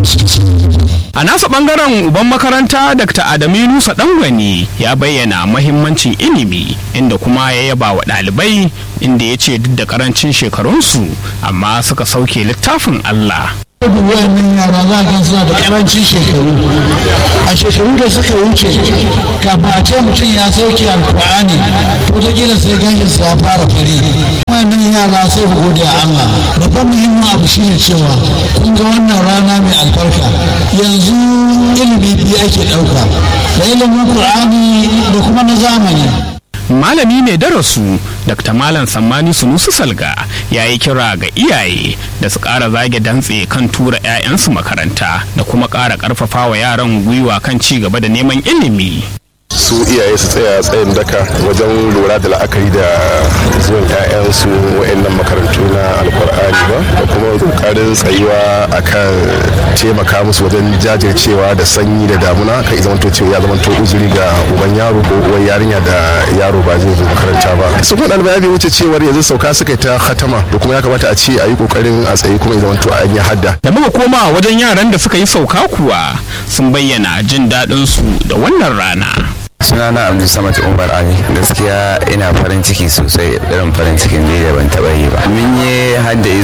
suke samun A nasa bangaren uban makaranta Dr. Adamu Yunusa Dangwani ya bayyana mahimmancin ilimi inda kuma ya yaba wa ɗalibai inda ya ce duk da karancin shekarunsu amma suka sauke littafin Allah. wayannan yara za ka suna da karancin shekaru a shekaru da suka wuce kafin a ce mutum ya sauke alkur'ani to ta gina sai ganin sa fara fari wayannan yara sai ku gode a Allah babban muhimmin abu shine cewa kun ga wannan rana mai albarka yanzu ilimi biyu ake ɗauka da ilimin qur'ani da kuma na zamani malami mai darasu dr malam sammani sunusu salga ya yi kira ga iyaye da su ƙara zage dantse kan tura 'ya'yansu makaranta da kuma ƙara ƙarfafa wa yaran gwiwa kan ci gaba da neman ilimi su iyaye su tsaya tsayin daka wajen lura da la'akari da zuwan 'ya'yansu wa'annan makarantu na alkur'ani ba da kuma kokarin tsayuwa akan taimaka musu wajen jajircewa da sanyi da damuna kai zamanto cewa ya zamanto uzuri ga uban yaro ko uwar yarinya da yaro ba zai zo makaranta ba su kuma ɗalibai bai wuce cewar yanzu sauka suka yi ta hatama da kuma ya kamata a ce a yi kokarin a tsaye kuma ya zamanto an yi hadda da muka koma wajen yaran da suka yi sauka kuwa sun bayyana jin daɗinsu da wannan rana sunana abdul samad umar ali gaskiya ina farin ciki sosai irin farin cikin da ban taba yi ba mun yi hadda